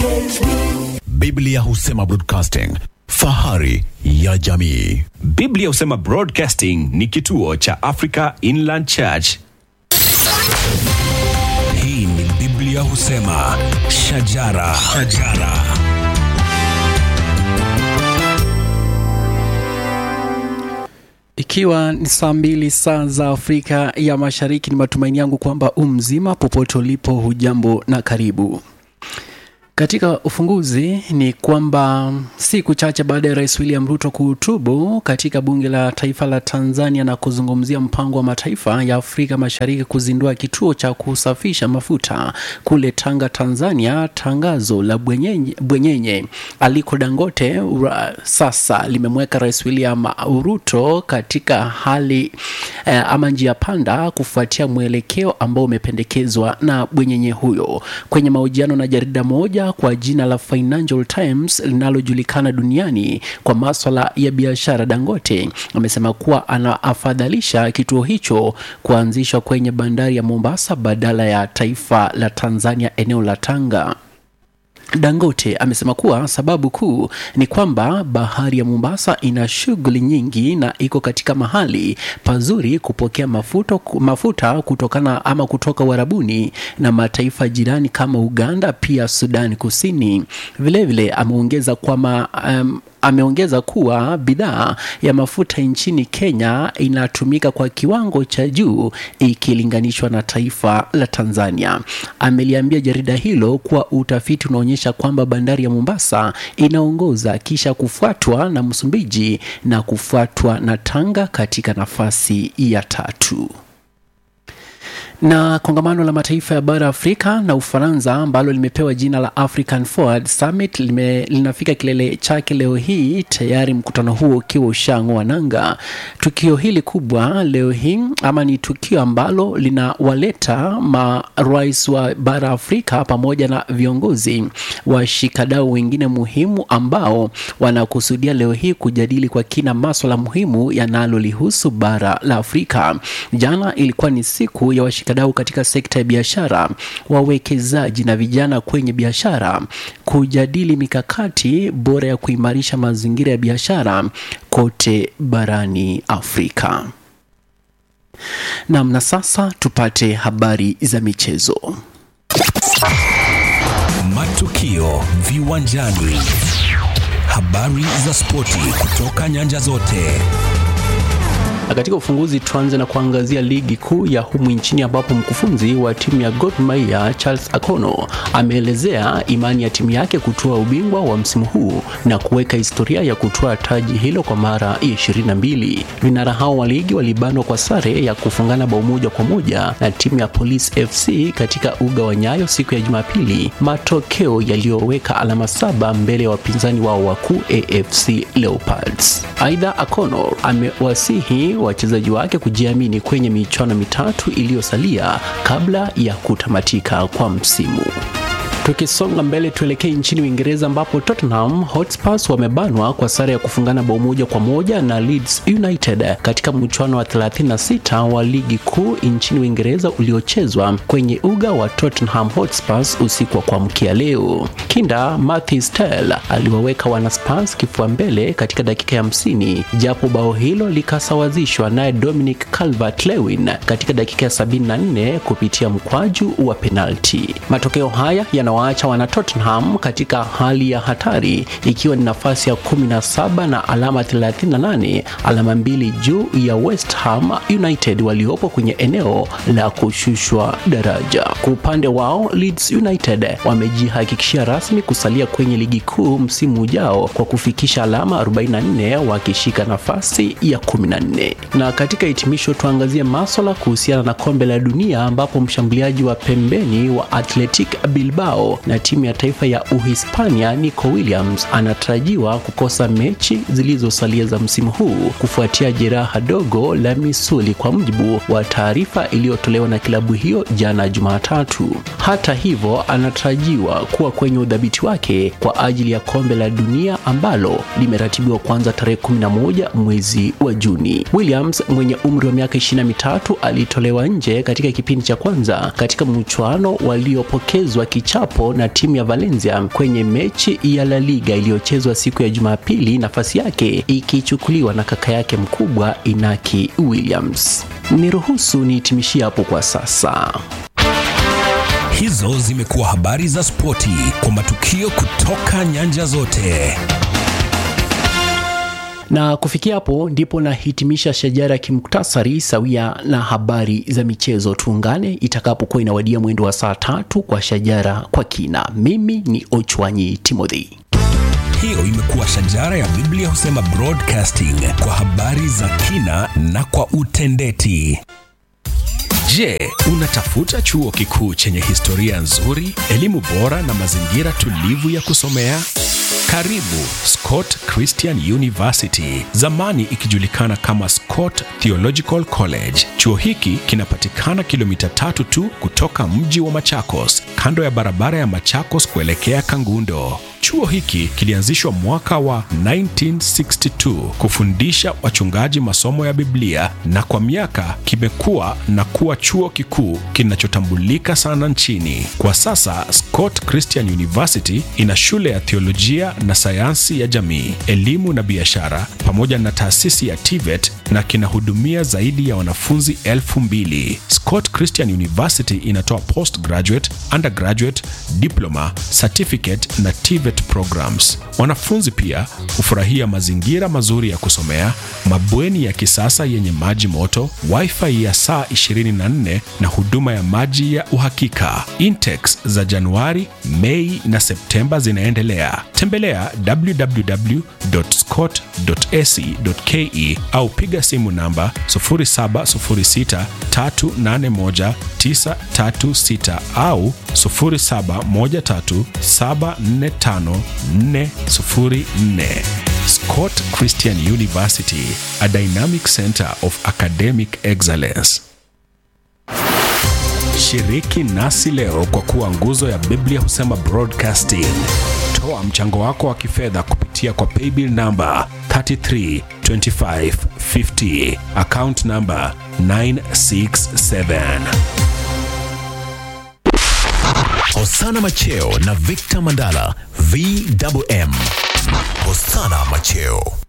Biblia husema broadcasting, fahari ya jamii. Biblia husema Broadcasting ni kituo cha Africa Inland Church. Hii ni Biblia husema shajara, shajara. Ikiwa ni saa mbili saa za Afrika ya Mashariki, ni matumaini yangu kwamba umzima popote ulipo, hujambo na karibu. Katika ufunguzi ni kwamba siku chache baada ya Rais William Ruto kuhutubu katika bunge la taifa la Tanzania na kuzungumzia mpango wa mataifa ya Afrika Mashariki kuzindua kituo cha kusafisha mafuta kule Tanga, Tanzania, tangazo la bwenyenye, bwenyenye Aliko Dangote ura, sasa limemweka Rais William Ruto katika hali eh, ama njia panda kufuatia mwelekeo ambao umependekezwa na bwenyenye huyo kwenye mahojiano na jarida moja kwa jina la Financial Times linalojulikana duniani kwa maswala ya biashara, Dangote amesema kuwa anaafadhalisha kituo hicho kuanzishwa kwenye bandari ya Mombasa badala ya taifa la Tanzania eneo la Tanga. Dangote amesema kuwa sababu kuu ni kwamba bahari ya Mombasa ina shughuli nyingi na iko katika mahali pazuri kupokea mafuta, mafuta kutokana ama kutoka Uarabuni na mataifa jirani kama Uganda, pia Sudan Kusini. Vilevile ameongeza kwamba um, ameongeza kuwa bidhaa ya mafuta nchini Kenya inatumika kwa kiwango cha juu ikilinganishwa na taifa la Tanzania. Ameliambia jarida hilo kuwa utafiti unaonyesha kwamba bandari ya Mombasa inaongoza kisha kufuatwa na Msumbiji na kufuatwa na Tanga katika nafasi ya tatu na kongamano la mataifa ya bara Afrika na Ufaransa ambalo limepewa jina la African Forward Summit lime, linafika kilele chake leo hii, tayari mkutano huo ukiwa ushang'oa nanga. Tukio hili kubwa leo hii ama ni tukio ambalo linawaleta marais wa bara Afrika pamoja na viongozi washikadau wengine muhimu ambao wanakusudia leo hii kujadili kwa kina maswala muhimu yanalolihusu bara la Afrika. Jana ilikuwa ni siku ya washikadau katika sekta ya biashara, wawekezaji na vijana kwenye biashara kujadili mikakati bora ya kuimarisha mazingira ya biashara kote barani Afrika. Naam, na sasa tupate habari za michezo. Matukio viwanjani, habari za spoti kutoka nyanja zote. Na katika ufunguzi tuanze na kuangazia ligi kuu ya humu nchini ambapo mkufunzi wa timu ya Gor Mahia Charles Akono ameelezea imani ya timu yake kutoa ubingwa wa msimu huu na kuweka historia ya kutoa taji hilo kwa mara ya ishirini na mbili. Vinara hao wa ligi walibanwa kwa sare ya kufungana bao moja kwa moja na timu ya Police FC katika uga wa Nyayo siku ya Jumapili, matokeo yaliyoweka alama saba mbele ya wapinzani wao wakuu AFC Leopards. Aidha, Akono amewasihi wachezaji wake kujiamini kwenye michuano mitatu iliyosalia kabla ya kutamatika kwa msimu. Tukisonga mbele tuelekee nchini Uingereza ambapo Tottenham Hotspurs wamebanwa kwa sare ya kufungana bao moja kwa moja na Leeds United katika mchuano wa 36 wa ligi kuu nchini Uingereza uliochezwa kwenye uga wa Tottenham Hotspurs usiku wa kuamkia leo. Kinda Matthew Stell aliwaweka wana Spurs kifua mbele katika dakika ya 50 japo bao hilo likasawazishwa naye Dominic Calvert-Lewin katika dakika ya 74 kupitia mkwaju wa penalti. Matokeo haya yana waacha wana Tottenham katika hali ya hatari ikiwa ni nafasi ya 17 na alama 38, alama mbili juu ya West Ham United waliopo kwenye eneo la kushushwa daraja. Kwa upande wao Leeds United wamejihakikishia rasmi kusalia kwenye ligi kuu msimu ujao kwa kufikisha alama 44 wakishika nafasi ya 14. Na katika hitimisho tuangazie maswala kuhusiana na kombe la dunia ambapo mshambuliaji wa pembeni wa Athletic Bilbao na timu ya taifa ya Uhispania Nico Williams anatarajiwa kukosa mechi zilizosalia za msimu huu kufuatia jeraha dogo la misuli, kwa mujibu wa taarifa iliyotolewa na klabu hiyo jana Jumatatu. Hata hivyo, anatarajiwa kuwa kwenye udhabiti wake kwa ajili ya kombe la dunia ambalo limeratibiwa kuanza tarehe 11 mwezi wa Juni. Williams mwenye umri wa miaka 23 alitolewa nje katika kipindi cha kwanza katika mchuano waliopokezwa kichapo kichapo na timu ya Valencia kwenye mechi ya La Liga iliyochezwa siku ya Jumapili, nafasi yake ikichukuliwa na kaka yake mkubwa Inaki Williams. Niruhusu nihitimishie hapo kwa sasa. Hizo zimekuwa habari za spoti kwa matukio kutoka nyanja zote. Na kufikia hapo ndipo nahitimisha shajara ya kimuktasari sawia na habari za michezo. Tuungane itakapokuwa inawadia mwendo wa saa tatu kwa shajara kwa kina. Mimi ni Ochwanyi Timothy. Hiyo imekuwa shajara ya Biblia husema broadcasting kwa habari za kina na kwa utendeti. Je, unatafuta chuo kikuu chenye historia nzuri, elimu bora na mazingira tulivu ya kusomea? Karibu Scott Christian University, zamani ikijulikana kama Scott Theological College. Chuo hiki kinapatikana kilomita tatu tu kutoka mji wa Machakos, kando ya barabara ya Machakos kuelekea Kangundo. Chuo hiki kilianzishwa mwaka wa 1962 kufundisha wachungaji masomo ya Biblia na kwa miaka kimekuwa na kuwa chuo kikuu kinachotambulika sana nchini. Kwa sasa Scott Christian University ina shule ya theolojia na sayansi ya jamii, elimu na biashara pamoja na taasisi ya TVET na kinahudumia zaidi ya wanafunzi elfu mbili. Scott Christian University inatoa postgraduate, undergraduate, diploma, certificate na TVET programs. Wanafunzi pia hufurahia mazingira mazuri ya kusomea, mabweni ya kisasa yenye maji moto, wifi ya saa 24 na huduma ya maji ya uhakika. Intex za Januari, Mei na Septemba zinaendelea. Tembelea www.scott.ac.ke au piga simu namba 0706381936 au 0713745404. Scott Christian University, a dynamic center of academic excellence. Shiriki nasi leo kwa kuwa nguzo ya Biblia husema broadcasting. Toa mchango wako wa kifedha kupitia kwa paybill namba 332550 account namba 967. Hosana Macheo na Victor Mandala VMM. Hosana Macheo